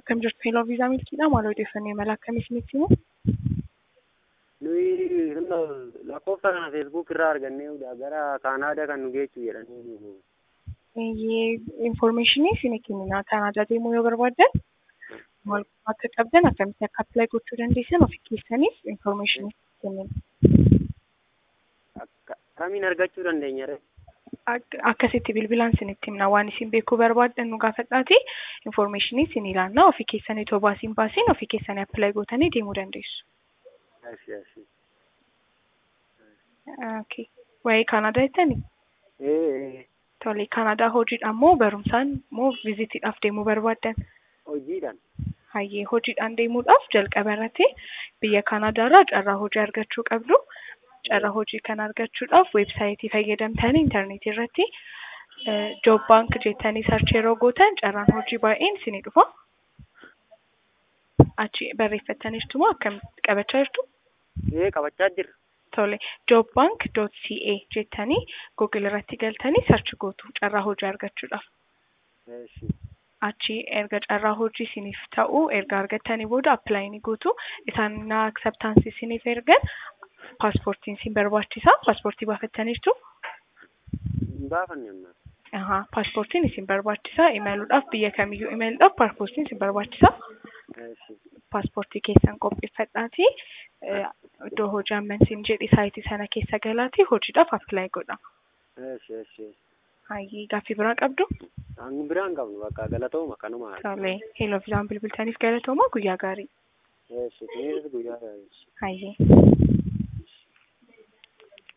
Akkam jirtu Heloo Viizaa Milkiidha. Maal odeeffannoo imala akkamii isinitti himu? Nuyi lakkoofsa kana feesbuuk irraa arganneedha. Gara Kaanaadaa kan nu geessu jedhanii. Infoormeeshinii isin kennina. Kaanaadaa deemuu yoo barbaaddan maal akka qabdan akkamitti akka appilaayi gochuu dandeessan ofii keessaniif infoormeeshinii kennina. Akkamiin argachuu dandeenya ree? Akkasitti bilbilaan isinitti himna waan isin beekuu barbaaddan nu gaafadhaati infoormeeshinii isin ilaannaa ofii keessanii otoo baasiin baasiin ofii keessanii appilaayi gootanii deemuu dandeessu. Ashi ashi. Okay. Waa'ee Kaanaadaa jettanii? Ee Tole Kaanaadaa hojiidhaan moo barumsaan moo viizitiidhaaf deemuu barbaaddan? hojiidhaan. Hayyee hojiidhaan deemuudhaaf jalqaba irratti biyya Kaanaadaarraa carraa hojii argachuu qabdu. Carraa hojii kana argachuudhaaf weebsaayitii fayyadamtanii intarneetii irratti joob baank jettanii sarchi yeroo gootan carraan hojii baay'een isinii dhufa. Achi barreeffattaniirtu moo akkamitti qabachaa jirtu? Ee qabachaa jirra. Tole jobbank.ca jettanii google irratti galtanii sarchi gootu carraa hojii argachuudhaaf. Eeshi. Achi erga carraa hojii isiniif ta'u erga argattanii booda appilaayi gootu isaan na akseptaansii isiniif ergan paaspoortiin isin barbaachisa. Paaspoortii baafattaniirtu? Hin baafanne amma. Ahaa, paaspoortiin isin barbaachisa. Imaluudhaaf biyya kamiyyuu imaluudhaaf paaspoortiin isin barbaachisa. Eeshi. Paaspoortii keessan qopheeffadhaatii iddoo hojii ammansiin jedhi saayitii sana keessa galaatii hojiidhaaf appilaayi godha. Eeshi eeshi. Hayyee gaaffii biraa qabdu? Kan biraan qabnu bakka galatooma kanuma. Tole, Heloo Viizaan bilbiltaniif galatooma guyyaa gaarii. Eeshi. Kunis guyyaa gaarii. Hayyee.